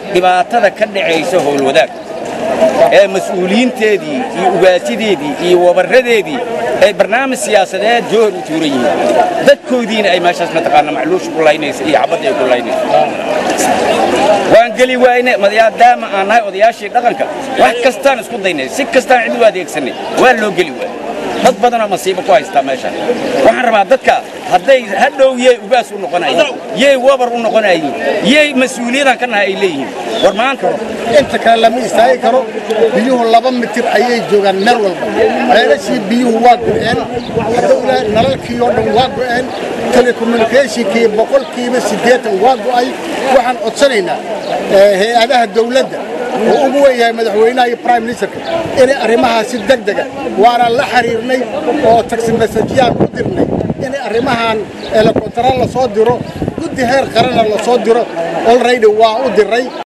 dhibaatada ka dhacaysa howlwadaag ee mas-uuliyiinteedii iyo ugaasideedii iyo wabarradeedii ay barnaamij siyaasadeed joohar u tuuran yihiin dadkoodiina ay meeshaas mataqaana macluusha ku laynaysa iyo xabadda ay ku laynaysa waan geli wayne maadaama aan nahay odayaashii dhaqanka wax kastaan isku daynay si kastaan cid u adeegsanay waa loo geli waay dad badanoo masiibo ku haystaa meeshaan waxaan rabaa dadka hadday hadhow yey ugaas u noqonayiin yey wabar u noqonayiin yey mas-uuliyadan ka nahay ay leeyihiin war maanta inta kale lama istaagi karo biyuhu laba mitir ayay joogaan meel walba ceelashii biyuhu waa go'een hadowla nalalkii oo dhan waa go'een telecommunicationkii boqolkiiba siddeetan waa go'ay waxaan codsanaynaa hay-adaha dawladda oo ugu wen yahay madaxweynaha iyo prime ministerka inay arrimahaasi deg dega waana la xiriirnay oo taxi masajiyaan ku dirnay inay arrimahan elekontaraal la soo diro guddi heer qaranna la soo diro olraydi waa u diray